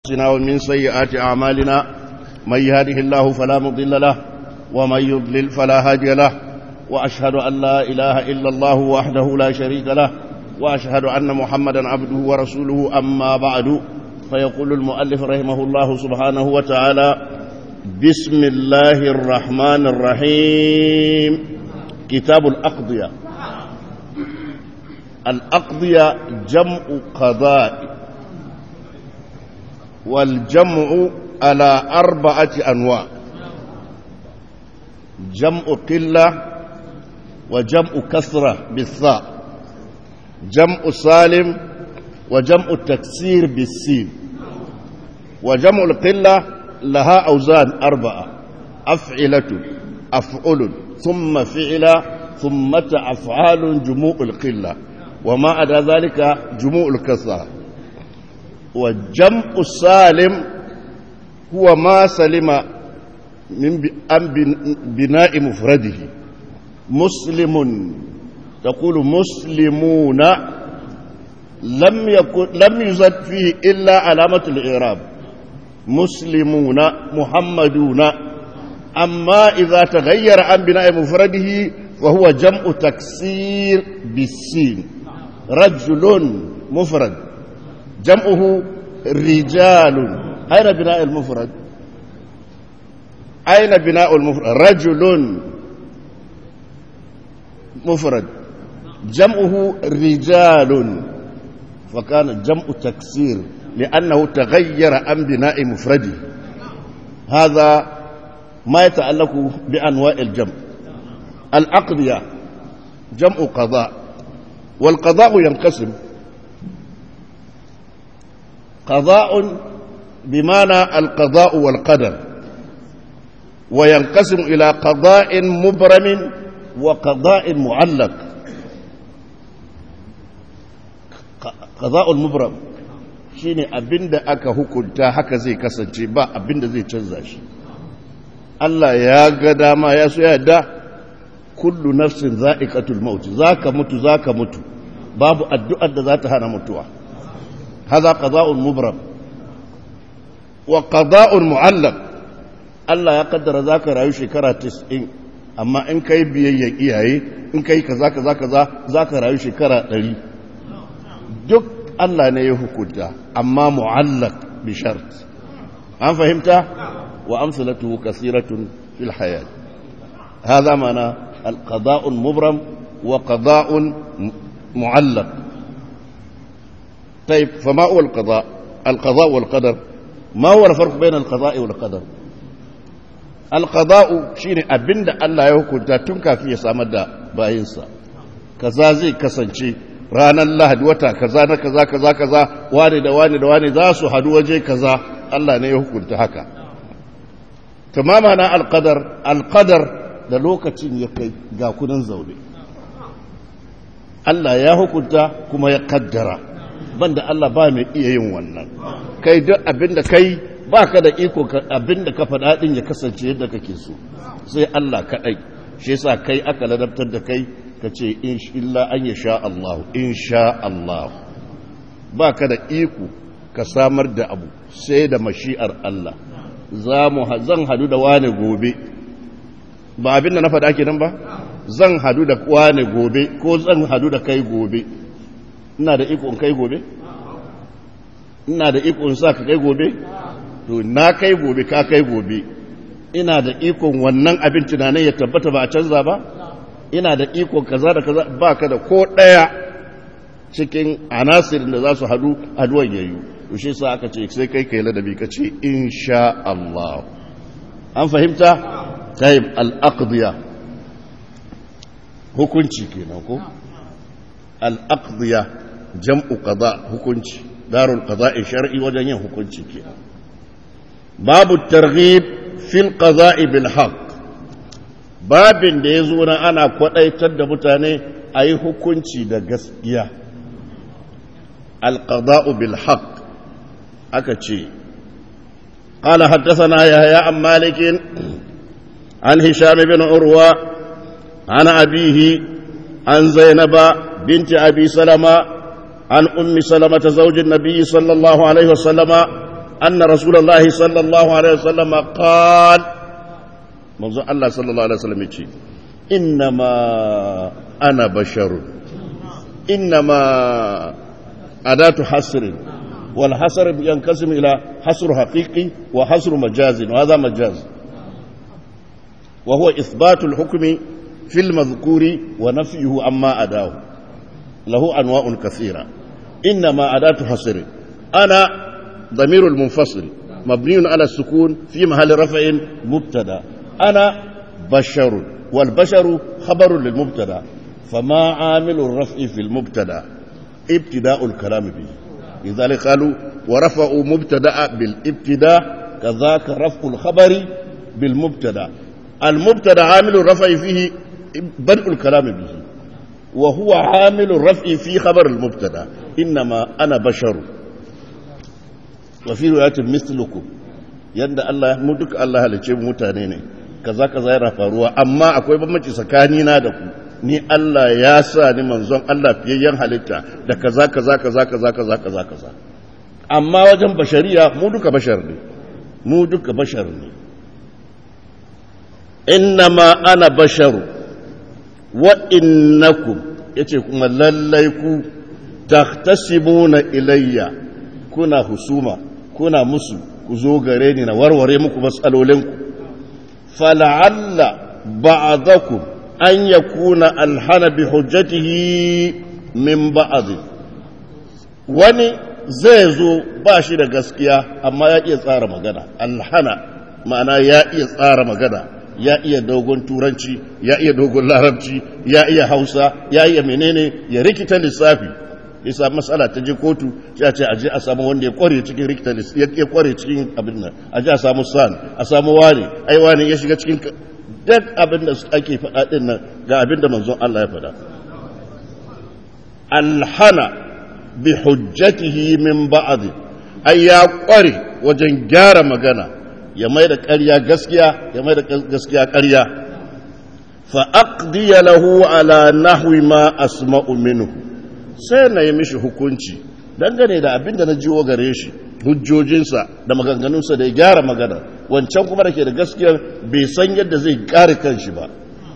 أنفسنا ومن سيئات أعمالنا من يهده الله فلا مضل له ومن يضلل فلا هادي له وأشهد أن لا إله إلا الله وحده لا شريك له وأشهد أن محمدا عبده ورسوله أما بعد فيقول المؤلف رحمه الله سبحانه وتعالى بسم الله الرحمن الرحيم كتاب الأقضية الأقضية جمع قضاء والجمع على أربعة أنواع جمع قلة وجمع كثرة بالثاء جمع سالم وجمع التكسير بالسين وجمع القلة لها أوزان أربعة أفعلة أفعل ثم فعل ثم أفعال جموع القلة وما عدا ذلك جموع الكثرة وجمع السالم هو ما سلم من بناء مفرده مسلم تقول مسلمون لم يكن لم يزد فيه الا علامه الاعراب مسلمون محمدون اما اذا تغير عن بناء مفرده فهو جمع تكسير بالسين رجل مفرد جمعه رجال أين بناء المفرد أين بناء المفرد رجل مفرد جمعه رجال فكان جمع تكسير لأنه تغير عن بناء مفرده هذا ما يتعلق بأنواع الجمع الأقضية جمع قضاء والقضاء ينقسم قضاء بمعنى القضاء والقدر وينقسم إلى قضاء مبرم وقضاء معلق قضاء المبرم shine abinda aka hukunta haka zai kasance ba abinda zai canza shi Allah ya ga dama ya so yadda kullu nafsin za'iqatul maut zaka mutu zaka mutu babu addu'ar da za ta hana mutuwa هذا قضاء مبرم وقضاء معلق الله يقدر ذاك رايو شكرا تسعين أما إن كي بيي إيهي إن كي كذا كذا كذا ذاك رايو شكرا تلي دك الله نيه كنت أما معلق بشرط أم فهمت وأمثلته كثيرة في الحياة هذا معنى القضاء المبرم وقضاء معلق طيب فما هو القضاء القضاء والقدر ما هو الفرق بين القضاء والقدر القضاء shine abinda Allah ya hukunta tun kafin ya samar da bayinsa kaza zai kasance ranar lahadi wata kaza na kaza kaza kaza wane da wane da wane za su hadu waje kaza Allah ne ya hukunta haka tamama na alqadar alqadar da lokacin ya kai ga kunan zaune Allah ya hukunta kuma ya kaddara banda Allah ba mai iya yin wannan kai duk abinda kai baka da iko abinda ka faɗa din ya kasance yadda kake so sai Allah kaɗai shi yasa kai aka ladabtar da kai ka ce illa an ya sha Allah in sha Allah baka da iko ka samar da abu sai da mashi'ar Allah za mu zan hadu da wane gobe ba abinda na faɗa kenan ba zan hadu da wane gobe ko zan hadu da kai gobe ina da iko in kai gobe ina da iko in sa ka kai gobe to na kai gobe ka kai gobe ina da ikon wannan abin tunanin ya tabbata ba a canza ba ina da ikon kaza da kaza ba ka da ko ɗaya cikin anasirin da za su hadu haduwan yayu to shi sa aka ce sai kai kai ladabi ka ce insha Allah an fahimta tayyib al-aqdiya hukunci kenan ko al-aqdiya jam'u qada hukunci darul qada'i shar'i wajen yin hukunci ke babu targhib fil qada'i bil haqq babin da yazo na ana kwadaitar da mutane ayi hukunci da gaskiya al qada'u bil haqq aka ce قال حدثنا يحيى عن مالك عن هشام بن عروة عن أبيه عن زينب بنت أبي سلمة عن أم سلمة زوج النبي صلى الله عليه وسلم أن رسول الله صلى الله عليه وسلم قال منذ الله صلى الله عليه وسلم يقول إنما أنا بشر إنما أداة حصر والحصر ينقسم إلى حصر حقيقي وحصر مجاز وهذا مجاز وهو إثبات الحكم في المذكور ونفيه عما أداه له أنواع كثيرة إنما أداة حصر أنا ضمير المنفصل مبني على السكون في محل رفع مبتدا أنا بشر والبشر خبر للمبتدا فما عامل الرفع في المبتدا ابتداء الكلام به لذلك قالوا ورفعوا مبتدا بالابتداء كذاك رفع الخبر بالمبتدا المبتدا عامل الرفع فيه بدء الكلام به وهو عامل الرفع في خبر المبتدا انما انا بشر وفي روايه مثلكم yanda Allah mu duka Allah halice mu mutane ne kaza kaza yana faruwa amma akwai bambanci tsakani na da ku ni Allah ya sa ni manzon Allah fiyayyen halitta da kaza kaza kaza kaza kaza kaza kaza amma wajen bashariya mu duka bashar ne mu duka bashar ne innama ana basharu wa innakum yace kuma lallai ku tahtasibuna ilayya kuna husuma kuna musu ku zo gare ni na warware muku matsalolinku fala'alla ba'dakum an yakuna alhana bi hujjatihi min ba'd wani zai zo ba shi da gaskiya amma ya iya tsara magana alhana ma'ana ya iya tsara magana ya iya dogon turanci ya iya dogon larabci ya iya hausa ya iya menene ya rikita lissafi isa matsala ta je kotu sai a ce aje a samu wanda ya kware cikin rikita ya kware cikin abin nan aje a samu san a samu wani ai wani ya shiga cikin duk abin da ake faɗa din nan ga abin da manzon Allah ya faɗa alhana bi hujjatihi min ba'd ai ya kware wajen gyara magana ya mai da ƙarya gaskiya ya mai da gaskiya ƙarya fa aqdiya lahu ala nahwi ma asma'u minhu sai na yi mishi hukunci dangane da abin da na jiwo gare shi hujjojinsa da maganganunsa da ya gyara magana wancan kuma da ke da gaskiyar bai san yadda zai kare kanshi ba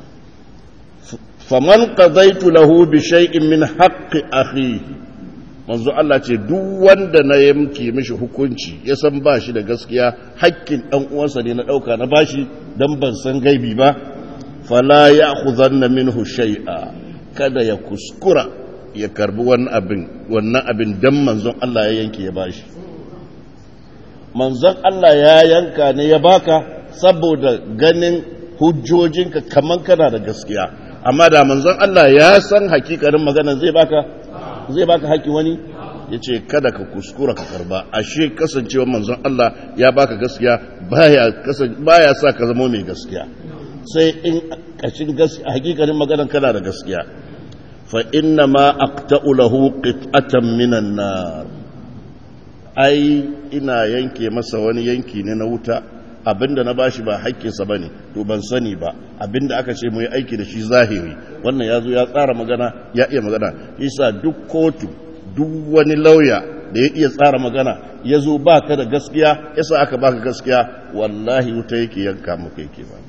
faman qadaitu lahu bi shay'in min haqqi akhihi manzo Allah ce duk wanda na yanke mishi hukunci ya san ba shi da gaskiya hakkin dan uwansa ne na dauka na bashi dan ban san gaibi ba fala ya'khudhanna minhu shay'a kada ya kuskura ya karbi wannan abin wannan abin dan manzon Allah ya yanke ya bashi manzon Allah ya yanka ne ya baka saboda ganin hujjojinka kaman kana da gaskiya amma da manzon Allah ya san hakikarin magana zai baka zai baka haƙi wani ya ce kada ka kuskura ka karba ashe kasancewa manzon Allah ya baka gaskiya baya sa ka zama mai gaskiya sai in kashin gaskiya hakikanin maganan kana da gaskiya fa inna ma aqta'u lahu qit'atan minan nar ai ina yanke masa wani yanki ne na wuta abinda na bashi ba haƙƙinsa ba ne to ban sani ba abinda aka ce mu yi aiki da shi zahiri wannan ya zo ya tsara magana ya iya magana isa duk kotu duk wani lauya da ya iya tsara magana ya zo ba ka da gaskiya yasa aka baka gaskiya wallahi wuta yake yanka maka yake ba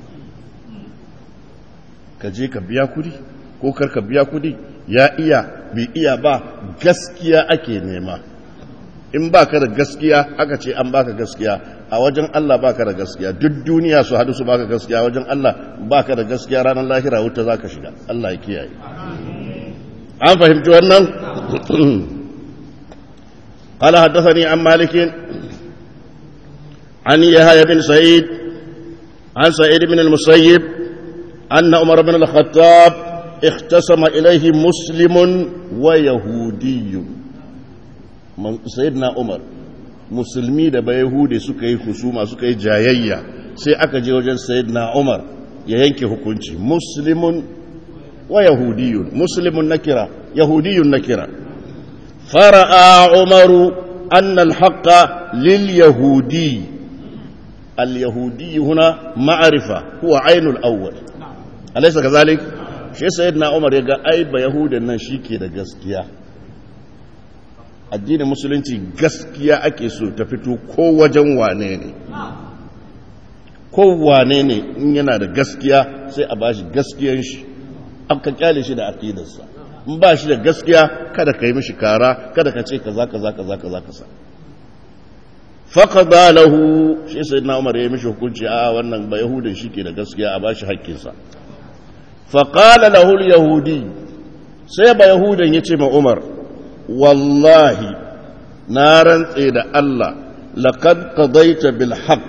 ka je ka biya kudi ko kar ka biya kudi ya iya bai iya ba gaskiya ake nema in ba ka da gaskiya aka ce an baka gaskiya a wajen Allah baka da gaskiya duk duniya su hadu su baka gaskiya wajen Allah baka da gaskiya ranar lahira wuta za ka shiga Allah ya kiyaye an fahimci wannan قال حدثني عن مالك عن يحيى بن سعيد عن سعيد بن المسيب أن عمر بن الخطاب اختصم إليه مسلم ويهودي sayyidina umar musulmi da bayahudi suka yi husuma suka yi jayayya sai aka je wajen sayyidina umar ya yanke hukunci muslimun wa yahudiyun muslimun nakira yahudiyun nakira fara'a umaru anna alhaqqa lil yahudi al yahudi huna ma'rifa huwa ainul awwal alaysa kazalik shi sayyidina umar ya ga ai ba yahudan nan shike da gaskiya addinin musulunci gaskiya ake so ta fito ko wajen wane ne ko wane ne in yana da gaskiya sai a bashi gaskiyan shi aka kyale shi da aqidarsa in ba shi da gaskiya kada ka yi mishi kara kada ka ce kaza kaza kaza kaza kaza faqada lahu shi sai na umar ya mishi hukunci a wannan ba yahudin shi ke da gaskiya a bashi haƙƙinsa faqala lahu al-yahudi sai ba yahudan yace ma umar wallahi na rantse da Allah laqad qadaita bil haqq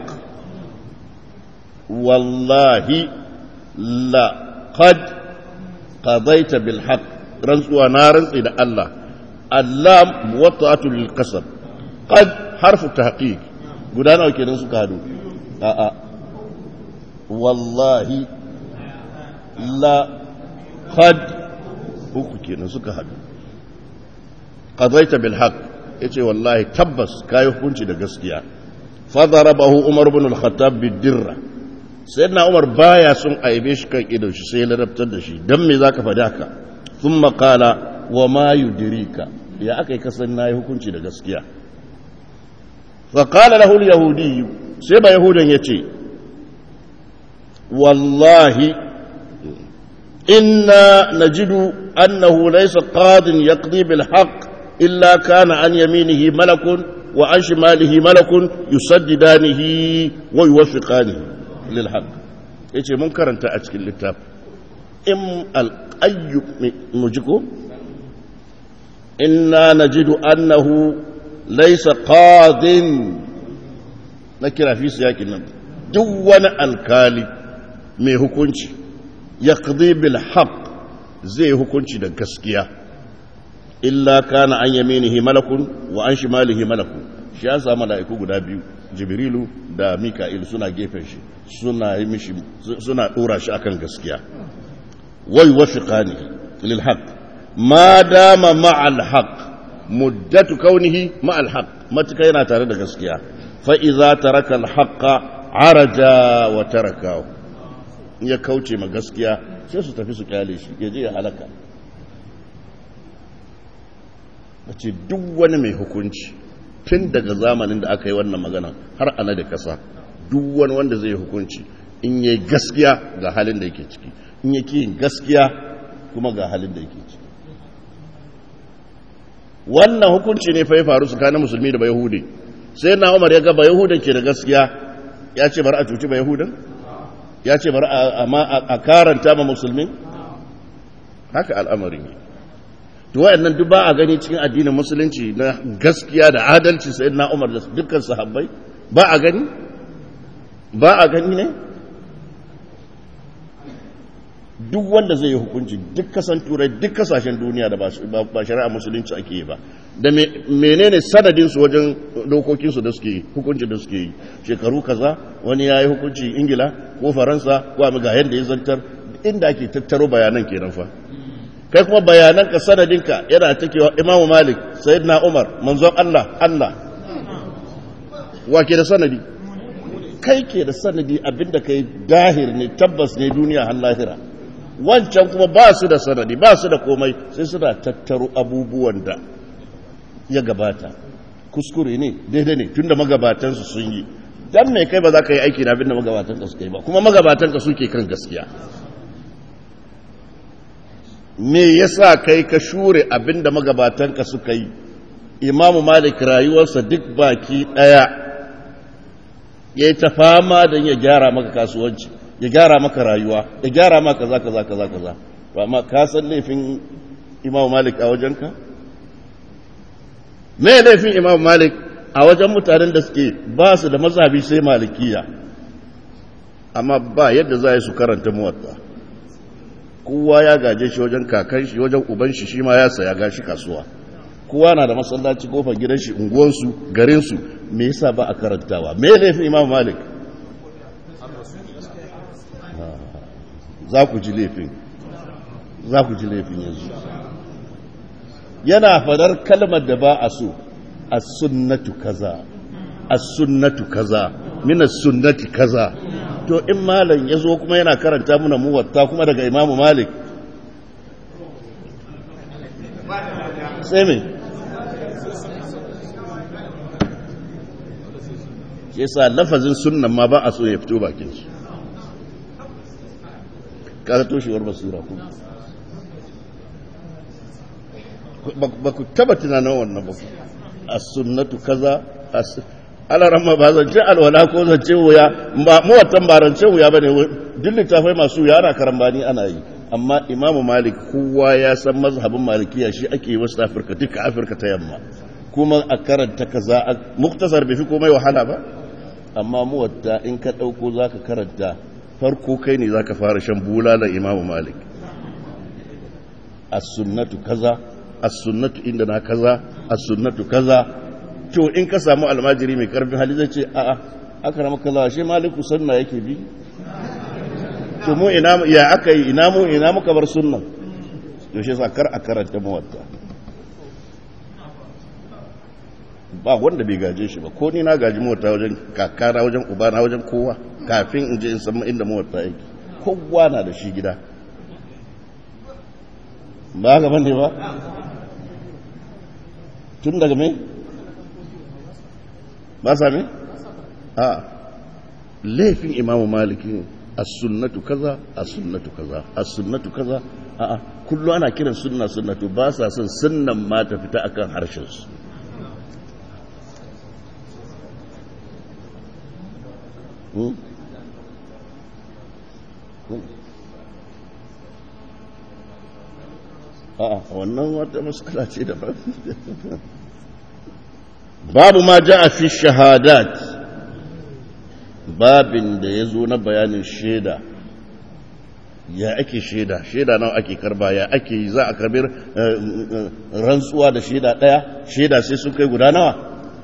wallahi laqad qadaita bil haqq rantsuwa na rantse da Allah allam muwatta'atu lil qasam qad harfu tahqiq guda nawa kenan suka hadu a a wallahi la qad uku kenan suka hadu qadaita bil haqq yace wallahi tabbas kai hukunci da gaskiya fadarabahu umar ibn al-khattab bid-dirra sayyidina umar baya sun aibe shi kan idon shi sai ya larabtar da shi dan me zaka faɗi haka thumma qala wa ma yudrika ya akai kasan nayi hukunci da gaskiya fa qala lahu al-yahudi sai ba yahudan yace wallahi inna najidu annahu laysa qadin yaqdi bil haqq illa kana an yaminihi malakun wa an shimalihi malakun yusaddidanihi wa yuwaffiqanihi lil haqq yace mun karanta a cikin littafi in al-ayyu mujiko inna najidu annahu laysa qadin na kira fi siyakin nan duk wani alkali mai hukunci yaqdi bil haqq zai hukunci da gaskiya illa kana an yaminihi malakun wa an shimalihi malakun shi ya samu mala'iku guda biyu jibrilu da mika'il suna gefen shi suna yi mishi suna dora shi akan gaskiya wai wafiqani lil haqq ma dama ma'al haqq muddatu kaunihi ma'al haqq matuka yana tare da gaskiya fa idza taraka al haqqa araja wa tarakahu ya kauce ma gaskiya sai su tafi su kyale shi ya je ya halaka ce duk wani mai hukunci tun daga zamanin da aka yi wannan magana har ana da kasa duk wani wanda zai hukunci in yi gaskiya ga halin da yake ciki in yake yin gaskiya kuma ga halin da yake ciki wannan hukunci ne fai faru tsakanin musulmi da bayahudi sai na umar ya ga bayahudan ke da gaskiya ya ce bari a cuci bayahudan ya ce bari a karanta ma musulmi haka al'amarin yi to wayannan duk ba a gani cikin addinin musulunci na gaskiya da adalci sai na umar da dukkan sahabbai ba a gani ba a gani ne duk wanda zai yi hukunci duk kasan turai duk kasashen duniya da ba shari'a musulunci ake yi ba da menene sanadin su wajen dokokin su da suke yi hukunci da suke yi shekaru kaza wani ya yi hukunci ingila ko faransa ko ga yadda ya zantar inda ake tattaro bayanan kenan fa kai kuma bayananka sanadinka yana takewa imamu malik sayyidina umar manzon Allah Allah wa ke da sanadi kai ke da sanadi abinda kai dahir ne tabbas ne duniya har lahira wancan kuma ba su da sanadi ba su da komai sai suna tattaro abubuwan da ya gabata kuskure ne daidai ne tunda magabatansu sun yi dan mai kai ba za ka yi aiki da abinda magabatanka suka yi ba kuma magabatanka suke kan gaskiya me yasa kai ka shure abinda magabatanka suka yi imamu malik rayuwarsa duk baki daya ya yi ta fama don ya gyara maka kasuwanci ya gyara maka rayuwa ya gyara maka kaza kaza kaza kaza ba ma ka san laifin imamu malik a wajenka me laifin imamu malik a wajen mutanen da suke ba su da mazhabi sai malikiya amma ba yadda za su karanta muwatta kowa ya gaje shi wajen kakan shi wajen uban shi shi ma ya saya gashi kasuwa kowa na da masallaci kofar gidan shi unguwansu garinsu me yasa ba a karantawa me laifin imam malik za ku ji laifin za ku ji laifin yanzu yana fadar kalmar da ba a so as-sunnatu kaza as-sunnatu kaza min as-sunnati kaza to in malam ya zo kuma yana karanta muna muwatta kuma daga imamu malik sai me shi yasa lafazin sunnan ma ba a so ya fito bakin su kaga toshewar basira ku ba ku taba tunanin wannan ba as-sunnatu kaza alaran ma ba zance alwala ko zance wuya ba muwattan ba rance wuya bane duk littafai masu wuya ana karambani ana yi amma imamu malik kowa ya san mazhabin malikiya shi ake yi wasu afirka duka afirka ta yamma kuma a karanta kaza muktasar bai fi komai wahala ba amma muwatta in ka ɗauko za ka karanta farko kai ne za ka fara shan bulalar imamu malik as-sunnatu kaza as-sunnatu inda na kaza as-sunnatu kaza to in ka samu almajiri mai karfin hali zai ce a'a aka rama kaza shi maliku sunna yake bi to mu ina ya aka yi ina mu ina muka bar sunnan to shi sa kar a karanta muwatta ba wanda bai gaje shi ba ko ni na gaji muwatta wajen kakana wajen ubana wajen kowa kafin in je in san inda muwatta yake kowa na da shi gida ba ga bane ba tun daga me ba sa me a laifin imamu maliki as-sunnatu kaza as-sunnatu kaza as-sunnatu kaza a a kullu ana kiran sunna sunnatu ba sa son sunnan ma ta fita akan harshen su a'a wannan wata matsala ce da babu ma ja a fi shahadat babin da ya zo na bayanin shaida ya ake shaida shaida nawa ake karba ya ake yi za a karbir rantsuwa da shaida ɗaya shaida sai sun kai guda nawa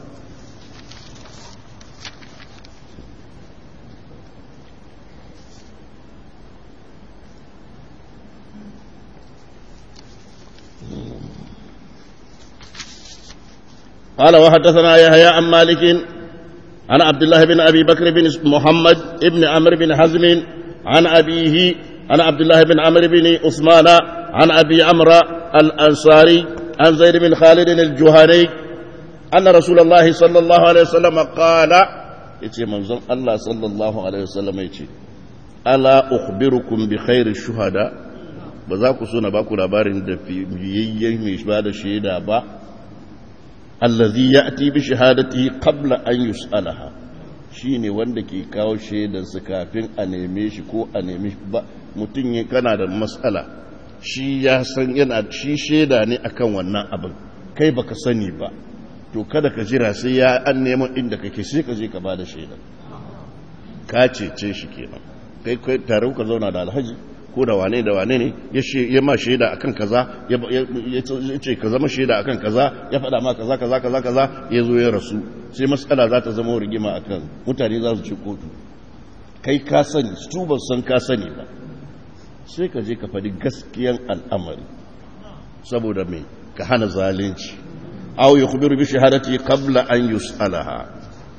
قال وحدثنا يحيى عن مالك عن عبد الله بن ابي بكر بن محمد بن عمرو بن حزم عن ابيه عن عبد الله بن عمرو بن عثمان عن ابي عمرو الانصاري عن زيد بن خالد الجهني ان رسول الله صلى الله عليه وسلم قال يتي منزل الله صلى الله عليه وسلم يتي الا اخبركم بخير الشهداء ba za ku so na baku labarin da fiyayyen mai ba da shaida ba allazi ya'ti bi shahadatihi qabla an yus'alaha shine wanda ke kawo shaidar su kafin a neme shi ko a neme ba mutum ya kana da matsala shi ya san yana shi shaida ne akan wannan abin kai baka sani ba to kada ka jira sai ya an neman inda kake sai ka je ka bada shaidar ka cece shi kenan kai kai tare ka zauna da alhaji ko da wane da wane ne ya ma shaida akan kaza ya ce ka zama shaida akan kaza ya faɗa ma kaza kaza kaza kaza ya zo ya rasu sai matsala za ta zama rigima akan mutane za su ci kotu kai ka sani su ba san ka sani ba sai ka je ka faɗi gaskiyan al'amari saboda mai ka hana zalunci aw yukhbiru bi shahadati qabla an yus'alaha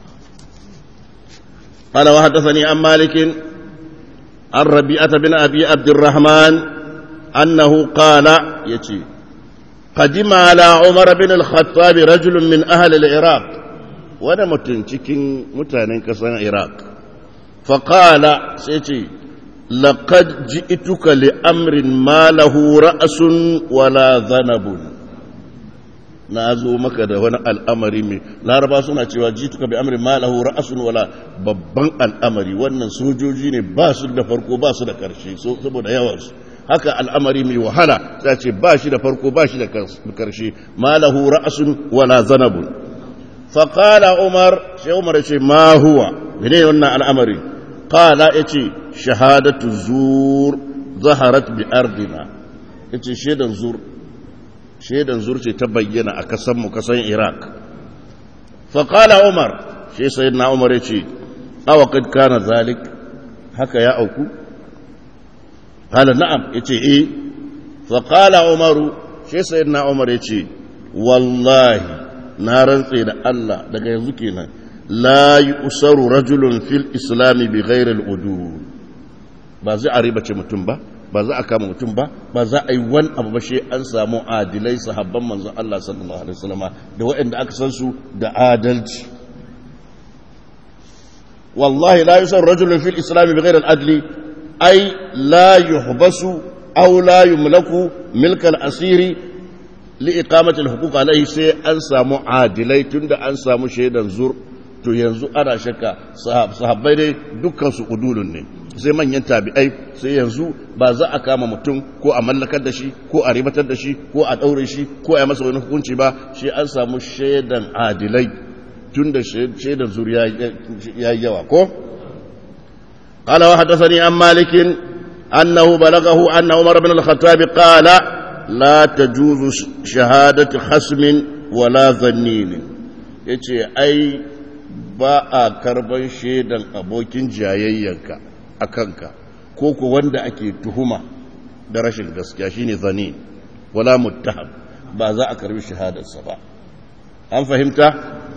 قال وحدثني عن مالك عن ربيعة بن أبي عبد الرحمن أنه قال يتي قدم على عمر بن الخطاب رجل من أهل العراق وانا متنشكين متانين كسان العراق فقال سيتي لقد جئتك لأمر ما له رأس ولا ذنب na zo maka da wani al'amari mai laraba suna cewa jituka bi amri malahu ra'asun wala babban al'amari wannan sojoji ne ba su da farko ba su da karshe saboda yawansu haka al'amari mai wahala ta ce ba shi da farko ba shi da karshe malahu ra'asun wala zanabun faƙala umar sai umar ce ma huwa mene wannan al'amari ƙala ya ce shahadatu zur zaharat bi ardina ya ce shaidan zur shaidan zurce ta bayyana a kasanmu kasan iraq faƙala umar shi sai na umar ya ce awa kad kana zalik haka ya auku hala na'am ya ce eh faƙala umaru shi sai na umar ya ce wallahi na rantse da allah daga yanzu kenan la yi usaru rajulun fil islami bi ghairil udu ba zai a ribace mutum ba ba za a kama mutum ba ba za a yi wani abu ba shi an samu adilai sahabban manzon Allah sallallahu alaihi wasallam da waɗanda aka san su da adalci wallahi la yusar rajulun fil islam bighayr al adli ay la yuhbasu aw la yumlaku milk al asiri li iqamati al huquq alayhi sai an samu adilai tunda an samu shaidan zur to yanzu ana shakka sahabbai dai dukkan su udulun ne sai manyan tabi'ai sai yanzu ba za a kama mutum ko a mallakar da shi ko a ribatar da shi ko a ɗaure shi ko a yi masa wani hukunci ba shi an samu shaidan adilai tun da shaidan zuriya ya yi yawa ko قال وحدثني عن مالك أنه بلغه أن عمر بن الخطاب قال لا تجوز شهادة خصم ولا ظنين yace ai ba a karban shaidan abokin jayayyanka a kanka ko ku wanda ake tuhuma da rashin gaskiya shine zani wala muttaham ba za a karbi shahadarsa ba an fahimta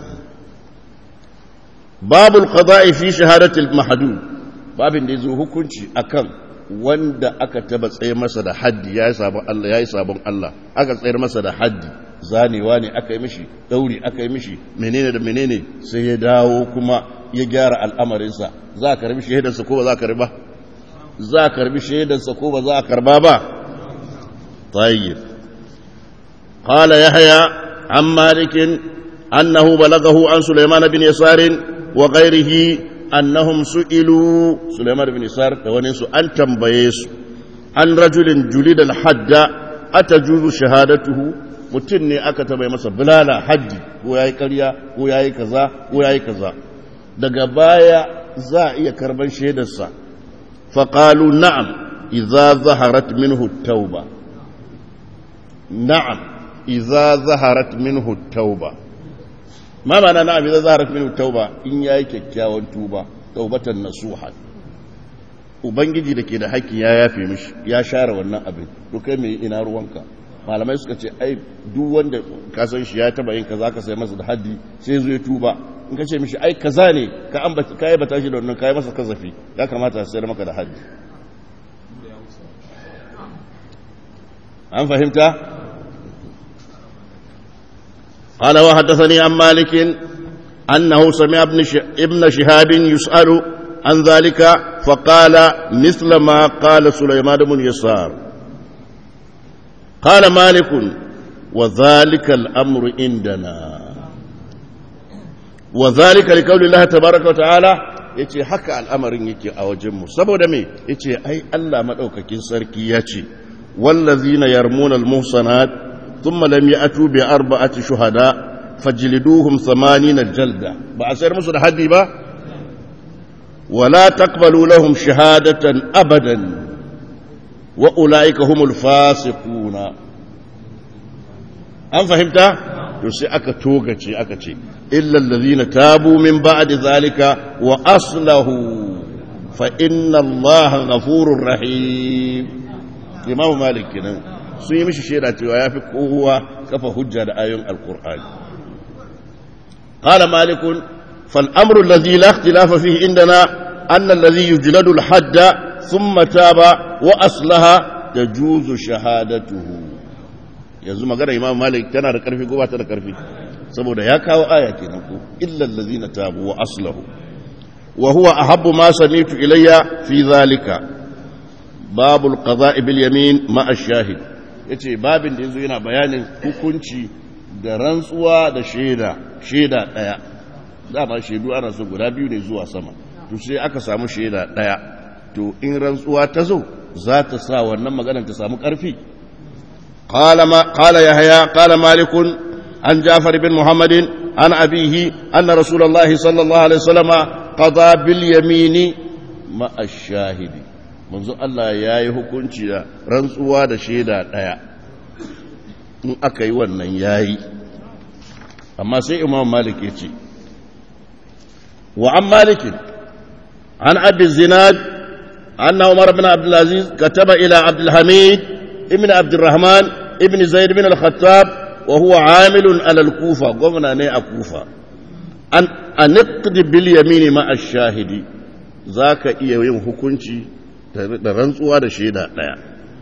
babul qada'i fi shahadatil mahdud babin da yazo hukunci akan wanda aka taba tsaye masa da haddi yayi sabon Allah yayi sabon Allah aka tsayar masa da haddi zanewa ne aka yi mishi dauri aka yi mishi menene da menene sai ya dawo kuma ya gyara al'amarinsa za a karbi shaidarsa ko ba za a karba za a karbi shaidarsa ko ba za a karba ba tayyib qala yahya an malikin annahu balagahu an sulaiman bin yasar wa ghayrihi annahum su'ilu sulaiman bin yasar da wani su an tambaye su an rajulin julida al-hadda atajuzu shahadatuhu mutum ne aka taba masa bulala haddi ko yayi ƙarya ko yayi kaza ko yayi kaza daga baya za a iya karban shaidarsa faƙalu na'am iza zaharat minhu tauba na'am iza zaharat minhu tauba ma mana na'am iza zaharat minhu tauba in yayi kyakkyawan tuba taubatan nasuha ubangiji da ke da haƙƙi ya yafe mishi ya share wannan abin to kai mai ina ruwanka malamai suka ce ai duk wanda ka san shi ya taba yin kaza ka sai masa da haddi sai zo ya tuba in ka ce mishi ai kaza ne ka ambata kai bata shi da wannan kai masa kazafi ya kamata sai maka da haddi an fahimta قال وحدثني عن مالك أنه سمع ابن, ابن شهاب يسأل عن ذلك فقال مثل ما قال سليمان بن يسار قال مالك وذلك الأمر عندنا وذلك لقول الله تبارك وتعالى yace haka al'amarin yake a wajenmu saboda me yace ai Allah madaukakin sarki yace wallazina yarmuna almuhsanat thumma lam ya'tu bi arba'ati shuhada fajliduhum 80 jalda ba a sayar musu da haddi ba wala taqbalu lahum shahadatan abadan wa ulaika humul fasiquna an fahimta to sai aka togace aka ce illal ladhina tabu min ba'di zalika wa aslahu fa inna allaha ghafurur rahim imamu malik kenan sun yi mishi shaida cewa yafi kowa kafa hujja da ayoyin alqur'ani qala malik fal amru alladhi la ikhtilafa fihi indana anna alladhi yujladu al hadda thumma taba wa aslaha tajuzu shahadatuhu yanzu magana imam malik tana da karfi ko ba ta da karfi saboda ya kawo aya kenan ko illal ladzina tabu wa aslahu wa huwa ahabbu ma sami'tu ilayya fi zalika babul qada'i bil yamin ma ash-shahid yace babin da yanzu yana bayanin hukunci da rantsuwa da shaida shaida daya dama shaidu ana so guda biyu ne zuwa sama to sai aka samu shaida daya to in rantsuwa ta zo za ta sa wannan maganar ta samu karfi قال ما قال يحيى قال مالك عن جعفر بن محمد عن أبيه أن رسول الله صلى الله عليه وسلم قضى باليمين مع الشاهد منذ الله يا يحكمci da rantsuwa da shaida daya in aka yi wannan yayi amma sai imam malik ya ce wa an malik an abi zinad anna umar bin abdul aziz kataba ila abdul hamid ابن عبد الرحمن ابن زيد بن الخطاب وهو عامل على الكوفة قمنا ني الكوفة أن أنقد باليمين مع الشاهد ذاك إيه يوم حكمتي da rantsuwa da shaida ɗaya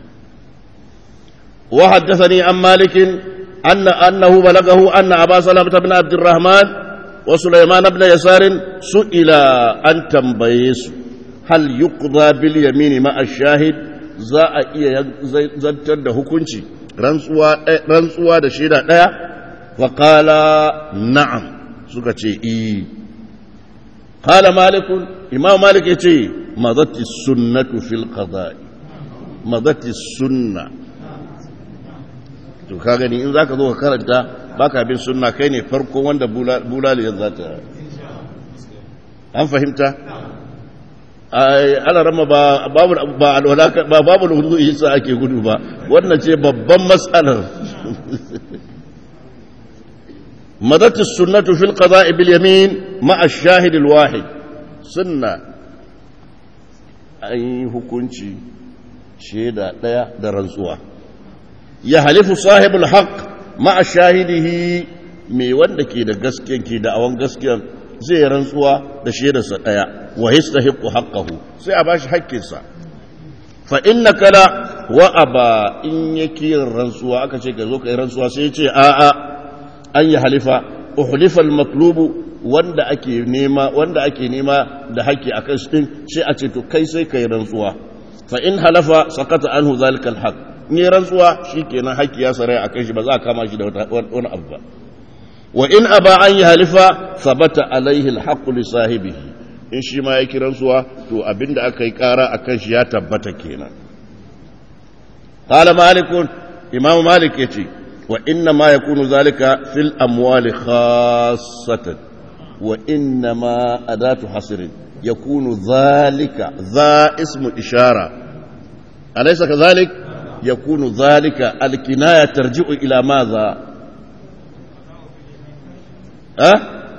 wa haddathani an malikin anna annahu balagahu anna aba salamah ibn abd الرحمن وسليمان بن يسار سئل أن تنبيس هل يقضى باليمين مع الشاهد za a iya zantar da hukunci rantsuwa da shaida ɗaya faƙala na'am suka ce i ƙala malikun imam malik ya ce mazatti sunnatu fil qada'i mazatti sunna to ka gani in zaka zo ka karanta baka bin sunna kai ne farko wanda bulaliyar za ta an fahimta ana rama ba babu hudu isa ake gudu ba wannan ce babban matsalar madatu sunnatu fil qada'i bil yamin ma'a shahid al wahid sunna an yi hukunci shaida daya da rantsuwa ya halifu sahibul haqq ma'a shahidihi mai wanda ke da gaskiyan ke da awan gaskiyan zai rantsuwa da shaidarsa daya wa yastahiqu haqqahu sai a bashi haƙƙinsa fa innaka la wa aba in yake rantsuwa aka ce ka zo ka yi rantsuwa sai ya ce a a an yi halifa uhlifa al-matlubu wanda ake nema wanda ake nema da haƙƙi akan shi din sai a ce to kai sai ka yi rantsuwa fa in halafa sakata anhu zalika al-haqq ni rantsuwa shikenan haƙƙi ya sarai akan shi ba za a kama shi da wani abu ba wa in aba an yi halifa sabata alaihi al-haqqu li sahibihi in shi ma ya kiran suwa to abinda aka yi kara a kan shi ya tabbata kenan qala malikun imam malik yace wa inna ma yakunu zalika fil amwali khassatan wa inna ma adatu hasrin yakunu zalika za ismu ishara alaysa kadhalik yakunu zalika alkinaya tarji'u ila madha ha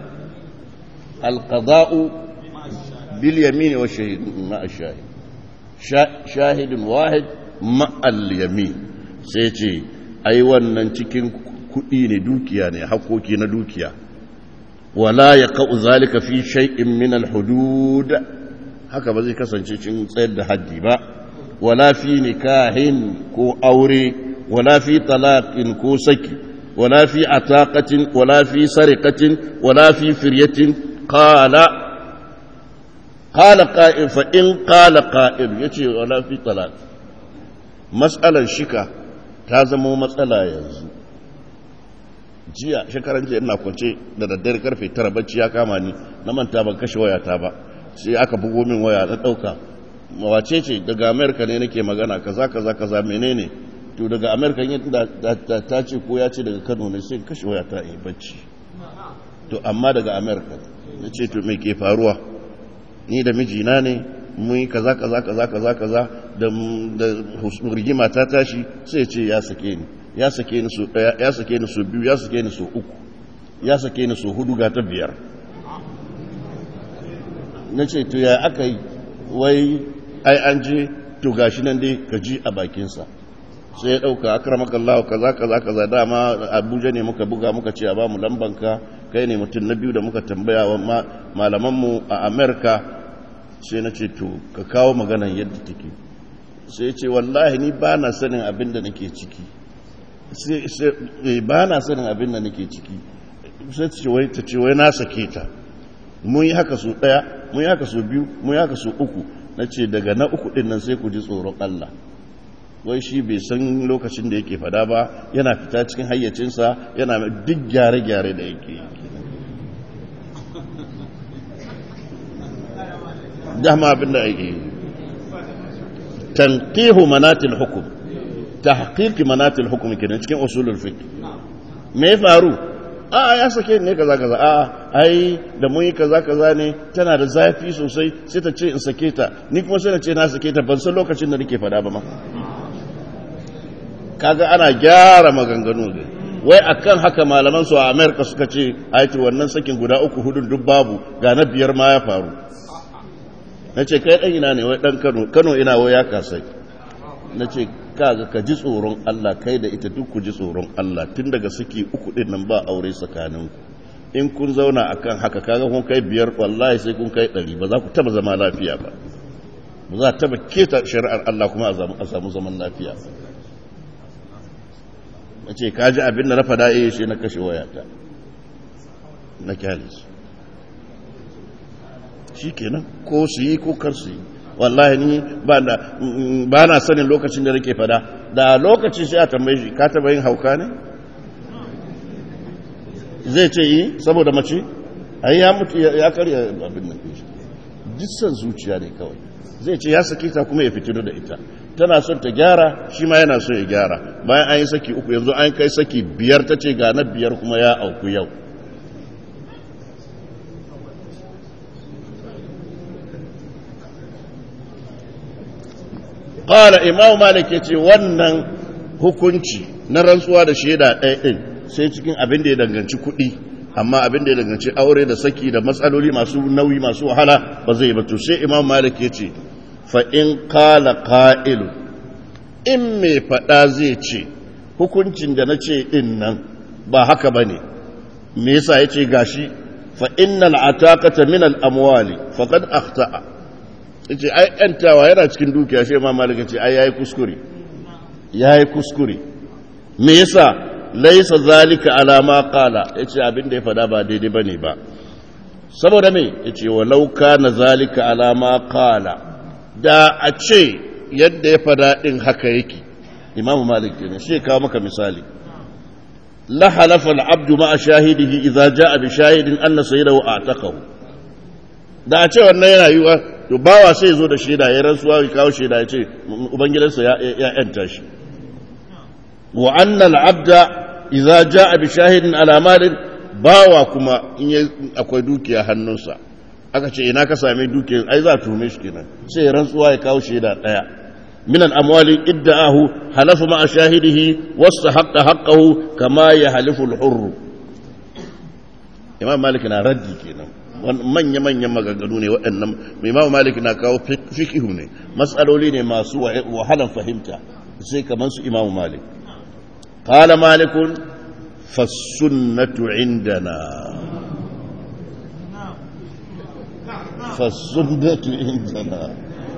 القضاء باليمين والشهيد مع الشاهد شاهد واحد مع اليمين سيتي ai wannan cikin kuɗi ne dukiya ne hakoki na dukiya wala ya ka'u zalika fi shay'in min al-hudud haka ba zai kasance cikin tsayar da haddi ba wala fi nikahin ko aure wala fi talaqin ko saki wala fi ataqatin wala fi sariqatin wala fi firyatin qala قال قائل فإن قال قائل يتي ولا في طلاق مسألة شكا تازمو مسألة ينزو jiya shekaran jiya ina kwance da daddare karfe tara bacci ya kama ni na manta ban kashe wayata ba sai aka bugo min waya na dauka mawace ce daga amerika ne nake magana kaza kaza kaza menene to daga amerika yin ta ce ko ya ce daga kano ne sai kashe wayata yi bacci to amma daga amerika na ce to me ke faruwa ni da mijina ne mun yi kaza kaza kaza kaza kaza da rigima ta tashi sai ce ya sake ni ya sake ni so daya ya sake ni so biyu ya sake ni so uku ya sake ni so hudu ga ta biyar na ce to ya aka yi wai ai an je to gashi nan dai ka ji a bakinsa sai ya ɗauka akramakallahu kaza kaza kaza dama abuja ne muka buga muka ce a ba mu lambanka kai ne mutum na biyu da muka tambaya wa malamanmu a amerika sai na ce to ka kawo maganan yadda take sai ce wallahi ni ba na sanin abin da nake ciki ba na sanin abin da nake ciki sai ce wai ta ce wai na sake ta mun yi haka su ɗaya mun yi haka su biyu mun yi haka su uku na ce daga na uku ɗin nan sai ku ji tsoron allah wai shi bai san lokacin da yake fada ba yana fita cikin hayyacinsa yana duk gyare-gyare da yake yi dama abin da ake tanqihu manatil hukum tahqiqi manatil hukum kenan cikin usulul fiqh me faru a ya sake ne kaza kaza a ai da mun yi kaza kaza ne tana da zafi sosai sai ta ce in sake ta ni kuma sai na ce na sake ta ban san lokacin da nake fada ba ma kaga ana gyara maganganu ne wai akan haka malaman su a America suka ce aiki wannan sakin guda uku hudun duk babu ga na biyar ma ya faru na ce kai ɗan ina ne wai ɗan kano kano ina wai ya kasai na ce kaga ka ji tsoron Allah kai da ita duk ku ji tsoron Allah tun daga suke uku ɗin nan ba aure tsakaninku in kun zauna akan haka kaga kun kai biyar wallahi sai kun kai ɗari ba za ku taba zama lafiya ba ba za taba keta shari'ar Allah kuma a samu zaman lafiya na ce ka ji abin da na fada iya shi na kashe wayata na kyalis shikenan ko su yi ko kar su yi wallahi ni ba na sanin lokacin da nake fada da lokacin sai a tambaye shi ka taba yin hauka ne zai ce yi saboda mace ai ya mutu ya karya abin nan shi dissan zuciya ne kawai zai ce ya saki ta kuma ya fitino da ita tana son ta gyara shi ma yana so ya gyara bayan an yi saki uku yanzu an kai saki biyar ta ce ga na biyar kuma ya auku yau ƙara imamu malik ya ce wannan hukunci na rantsuwa da shaida ɗaya ɗin sai cikin abin da ya danganci kuɗi amma abin da ya danganci aure da saki da matsaloli masu nauyi masu wahala ba zai ba to sai imam malik ya ce fa in kala ka'ilu in mai faɗa zai ce hukuncin da na ce ɗin nan ba haka ba ne me yasa ya ce gashi fa innal ataqata min al amwali faqad akhta'a yace ai yantawa yana cikin dukiya shi imam malik yace ai yayi kuskure yayi kuskure me yasa laysa zalika ala ma qala yace abin da ya fada ba daidai bane ba saboda me yace walau kana zalika ala ma qala da a ce yadda ya fada din haka yake imam malik ne shi kawo maka misali la halafa al-abdu ma shahidihi idza jaa bi shahidin anna sayyidahu a'taqahu da a ce wannan yana yiwa to bawa sai zo da shaida ya rantsuwa ya kawo shaida ya ce ubangidansa ya yanta shi wa annal abda idza jaa bi shahidin ala malin bawa kuma in akwai dukiya hannunsa aka ce ina ka same dukiyar ai za tume shi kenan sai ya rantsuwa ya kawo shaida daya min al amwali idda'ahu halafa ma shahidihi wastahaqqa haqqahu kama yahlifu al hurr imam malik na raddi kenan manya-manyan maganganu ne waɗannan imamu malik na kawo fikihu ne matsaloli ne masu wahalan fahimta sai kamar su imamu malik qala malikun fasunnatu indana fasunnatu indana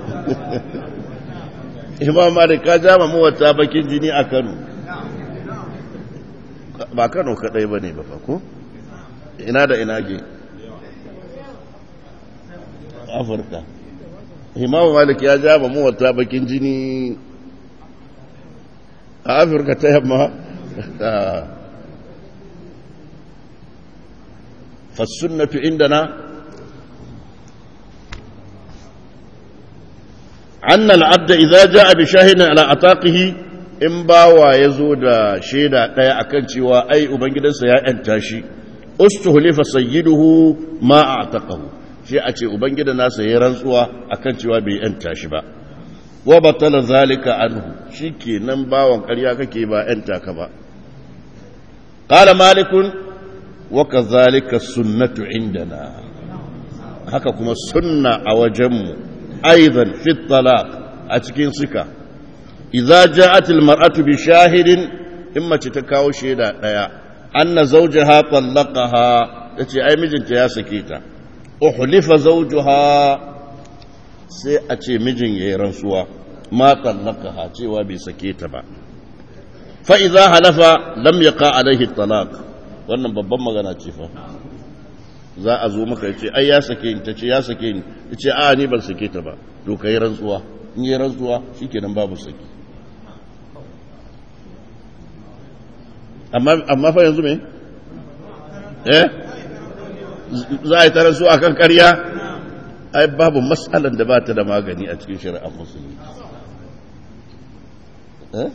imam malik ka jama mawata bakin jini a kano ba kano kadai ba ne ba ko ina da ina ke afirka imamu malik ya ja mu wata bakin jini a afirka ta yamma fassunnatu indana أن العبد إذا جاء بشاهد على أطاقه in bawa ya zo da shaida ɗaya akan cewa ai ubangidansa ya ‘yanta shi ustuhulifa sayyiduhu ma a taƙahu shi a ce ubangida nasa ya rantsuwa akan cewa bai ‘yanta shi ba wa batala zalika anhu shi ke nan bawan ƙarya kake ba ‘yanta ka ba ƙala malikun wa ka zalika sunnatu indana haka kuma sunna a wajenmu aizan fit talaq a cikin suka idza ja'at almar'atu bi shahidin in mace ta kawo shaida daya anna zawjaha tallaqaha tace ai mijinta ya sake ta uhlifa zawjuha sai a ce mijin yayi rantsuwa ma tallaqaha cewa bai sake ta ba fa idza halafa lam yaqa alaihi talaq wannan babban magana ce fa za a zo maka ce ai ya sake ni tace ya sake ni tace a ni ban sake ta ba to kai rantsuwa in yi rantsuwa shikenan babu saki amma fa yanzu me eh za a yi tara su akan karya ai babu matsalan da ba ta da magani a cikin shari'ar musulmi eh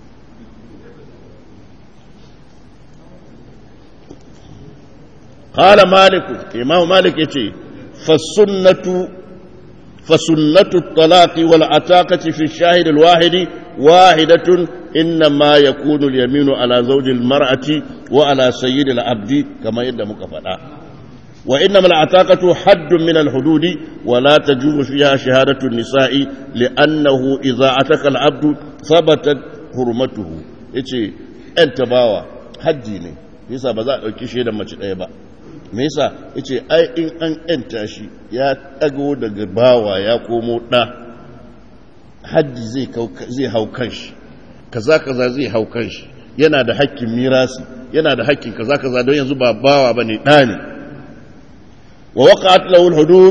قال مالك إمام مالك يتي فالسنة فسنة الطلاق والعتاقة في الشاهد الواحد واحدة إنما يكون اليمين على زوج المرأة وعلى سيد العبد كما يد مكفلا وإنما العتاقة حد من الحدود ولا تجوز فيها شهادة النساء لأنه إذا عتق العبد ثبتت حرمته يتي أنت باوا حدي ne yasa ba za a ɗauki shaidan mace ɗaya ba me yasa yace ai in an yanta shi ya ɗago daga bawa ya komo ɗa haddi zai zai hau kanshi kaza kaza zai hau kanshi yana da hakkin mirasi yana da hakkin kaza kaza don yanzu ba bawa bane ɗa ne wa waqa'at lahu al-hudud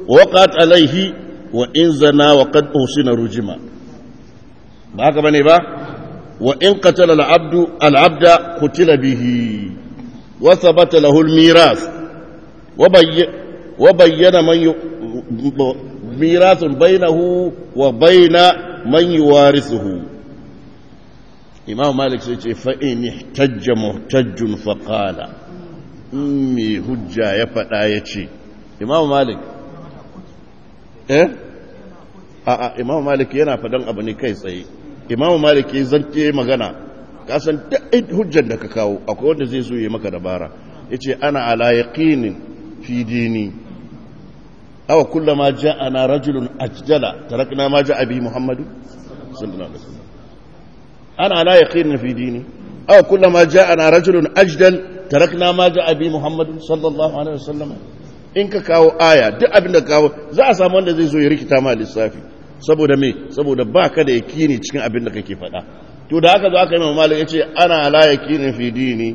waqat alaihi wa in zana wa qad usina rujima ba haka bane ba wa in qatala al-abdu al-abda qutila bihi wa thabata lahu al-miras wa bayy wa bayyana man mirathun bainahu wa baina man yuwarithuhu imam malik sai ce fa in ihtajja muhtajjun fa qala in mai hujja ya faɗa ya ce imam malik eh a'a imam malik yana faɗan abu ne kai tsaye imam malik ya zance magana kasan duk hujjar da ka kawo akwai wanda zai so ya maka dabara ya ce ana ala yaqinin fi dini awa kullama ja'ana rajulun ajdala tarakna ma ja'a bi muhammadu sallallahu alaihi wasallam ana ala yaqinin fi dini aw kullama ja'ana rajulun ajdal tarakna ma ja'a bi muhammad sallallahu alaihi wasallam in ka kawo aya duk abin da kawo za a samu wanda zai zo ya rikita ma lissafi saboda me saboda baka da yakini cikin abin da kake faɗa to da aka zo aka yi ma malik yace ana ala yakinin fi dini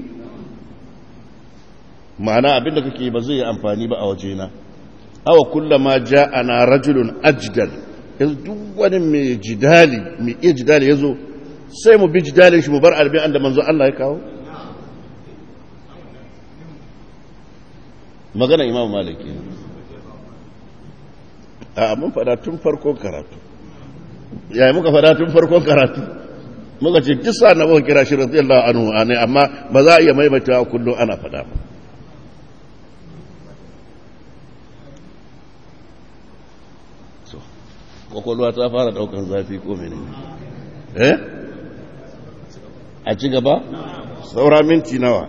ma'ana abin da kake ba zai yi amfani ba a wajena aw kullama ja'ana rajulun ajdal yanzu duk wani mai jidali mai iya jidali yazo sai mu bi jidalin shi mu bar albi'an da manzo Allah ya kawo magana imam maliki a mun fada tun farkon karatu yayi muka fada tun farkon karatu muka ce duk sa na muka kira shi radiyallahu anhu ne amma ba za a iya maimaita kullum ana fada ba kwakwalwa ta fara daukan zafi ko mene eh a ci gaba saura minti nawa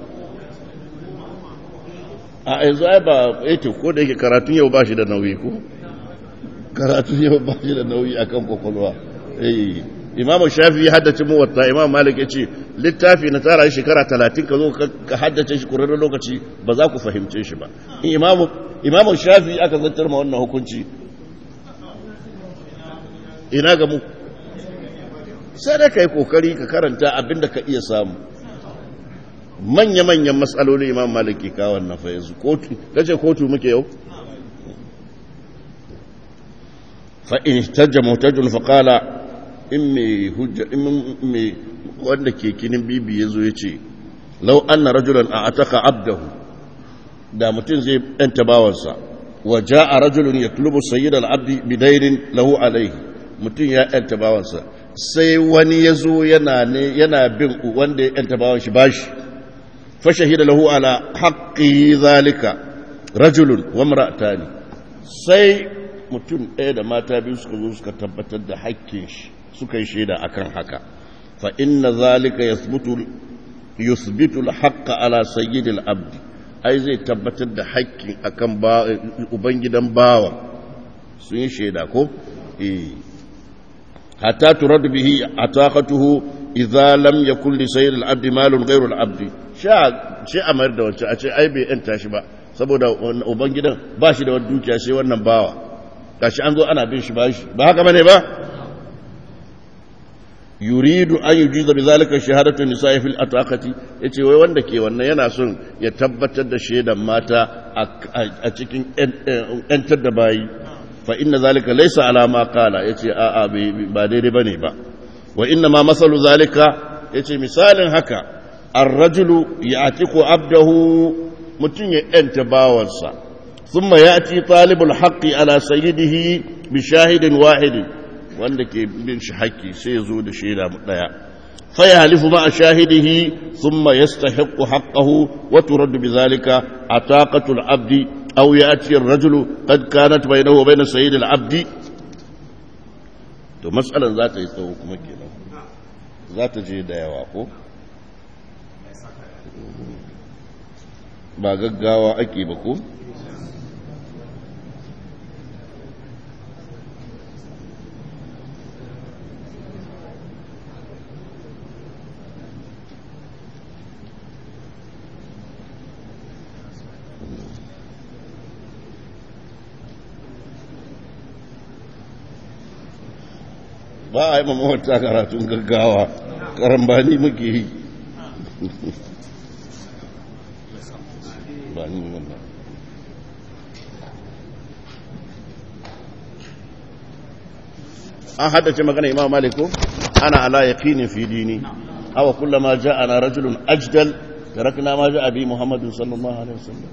a yanzu ai ba eto ko da yake karatun yau ba shi da nauyi ko karatun yau ba shi da nauyi akan kwakwalwa eh imam shafi ya haddace mu wata imam malik ya ce littafi na tsara shekara talatin ka zo ka haddace shi kurarren lokaci ba za ku fahimce shi ba imam shafi aka zantar ma wannan hukunci ina ga mu sai da ka yi kokari ka karanta abinda ka iya samu manya-manyan matsaloli imam maliki kawon na fayanzu kotu kace kotu muke yau fa'in tajja mutajjun faƙala in mai hujja in mai wanda ke kinin bibi ya zo ya ce lau an na rajulan a ataka abdahu da mutum zai yanta bawansa wa ja a rajulun ya tulubu sayyid al'abdi bidainin lahu alaihi mutum ya yanta bawansa sai wani ya zo yana bin wanda ya yanta bawan shi bashi fashahida lahu ala haƙƙi zalika rajulun wa mara'atani sai mutum ɗaya da mata biyu suka zo suka tabbatar da haƙƙin shi suka yi shaida akan haka fa inna zalika yasbutu yusbitu al-haqqa ala sayyidil abdi ai zai tabbatar da haƙƙin akan ubangidan bawa sun yi shaida ko eh hatta turad bihi ataqatuhu idza lam yakul li sayyid al-abd malun ghayru al-abd sha shi amar da wacce a ce ai bai yanta shi ba saboda uban gidan ba shi da wani dukiya sai wannan bawa gashi an zo ana bin shi ba shi ba haka bane ba yuridu an yujiza bizalika shahadatu nisa'i fil ataqati yace wai wanda ke wannan yana son ya tabbatar da shaidan mata a cikin yantar da bayi fa inna zalika laysa ala ma qala yace a a ba daidai bane ba wa inna ma masalu zalika yace misalin haka ar-rajulu ya'tiqu abdahu mutun ya yanta bawansa thumma ya'ti talibul haqqi ala sayyidihi bi shahidin wahidin wanda ke bin shi haƙƙi sai ya zo da shaida ɗaya fa ya halifu ma a shahidihi thumma yastahiqqu haqqahu wa turaddu bidhalika ataqatul abdi aw ya'ti ar-rajulu qad kanat baynahu wa bayna sayyid al-abdi to mas'alan za ta yi tsawo kuma kenan za ta je da yawa ko ba gaggawa ake ba ko ba a yi mamawata karatun gaggawa karambani muke yi ba ni wannan an haddace magana imam malik ko ana ala yaqinin fi dini aw kullama ja'ana rajulun ajdal tarakna ma ja'a bi muhammadin sallallahu alaihi wasallam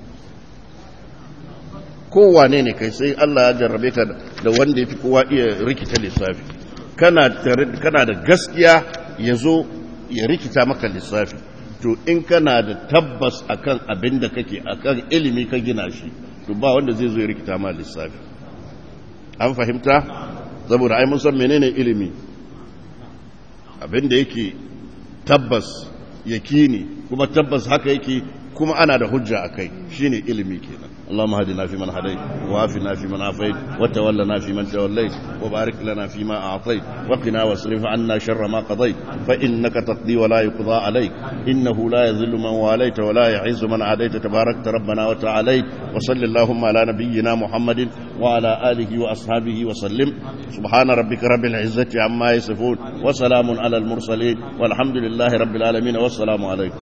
kowane ne kai sai Allah ya jarrabe ka da wanda yafi kowa iya rikita lissafi kana kana da gaskiya yazo ya rikita maka lissafi to in kana da tabbas akan abin da kake akan ilimi ka gina shi to ba wanda zai zo ya rikita ma lissafi an fahimta saboda ai mun san menene ilimi abin da yake tabbas yakini kuma tabbas haka yake kuma ana da hujja akai shine ilimi kenan اللهم هدنا فيمن هديت وعافنا فيمن عافيت وتولنا فيمن توليت وبارك لنا فيما أعطيت وقنا واصرف عنا شر ما قضيت فإنك تقضي ولا يقضى عليك إنه لا يذل من واليت ولا يعز من عاديت تباركت ربنا وتعاليت وصل اللهم على نبينا محمد وعلى آله وأصحابه وسلم سبحان ربك رب العزة عما يصفون وسلام على المرسلين والحمد لله رب العالمين والسلام عليكم